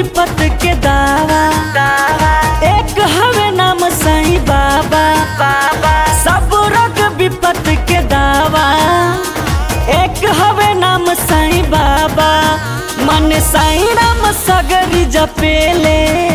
विपत के दावा एक हवे नाम साईं बाबा बाबा सब रोग विपत के दावा एक हवे नाम साईं बाबा मन साईं राम सगरी जपेले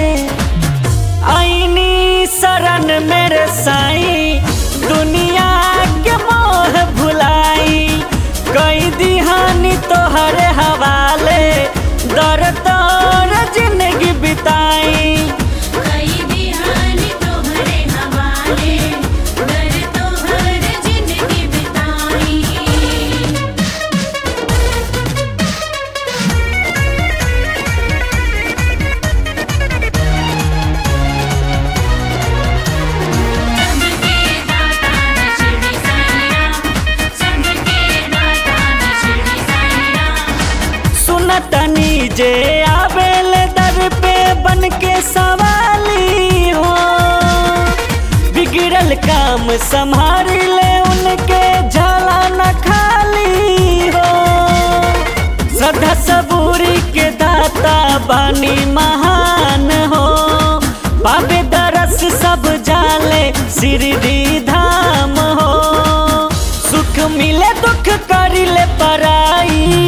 आईनी शरण मेरे साईं दुनिया के मोह भुलाई कई दिहानी तोहरे हवाले दर तोर जिंदगी बिताई कई दिहानी तोहरे हवाले दर तोहर जिंदगी बिताई सबके दाता है शिरडी साईं राम सबके दाता है शिरडी साईं राम सुनतनी जे आवेल दर पे बन के सवाली हो बिगड़ल काम संभाल ले उनके झाला न खाली हो श्रद्धा सबूरी के दाता बानी महान हो पावे दरस सब जाले शिरडी धाम हो सुख मिले दुख करिले पराई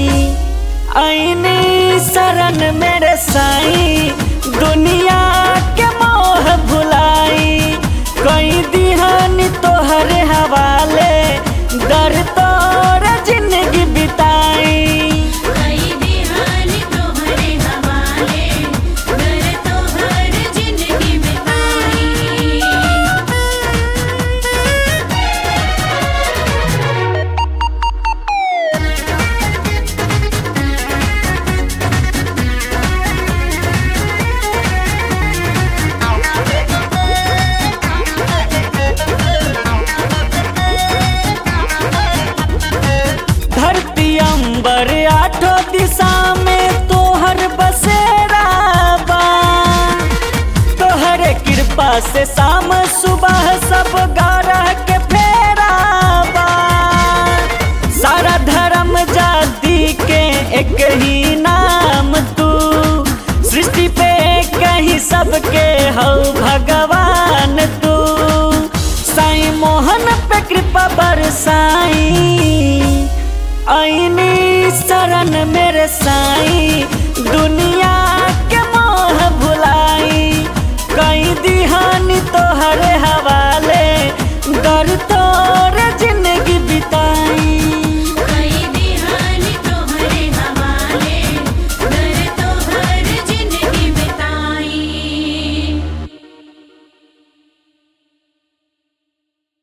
आईनी शरण मेरे साईं दुनिया के मोह भुलाई कई दिहानी तोहरे हवाले दर तोर जिंदगी बिताई कई दिहानी तोहरे हवाले दर तोहर जिंदगी बिताई धरती अंबर आठो दिशा में तोहर बसेरा बा तोहर कृपा से शाम सुबह सब गारह के फेरा बा सारा धर्म जाति के एक ही नाम तू सृष्टि पे कहीं सबके हो भगवान तू साईं मोहन पे कृपा बरसाई आईनी शरण मेरे साईं दुनिया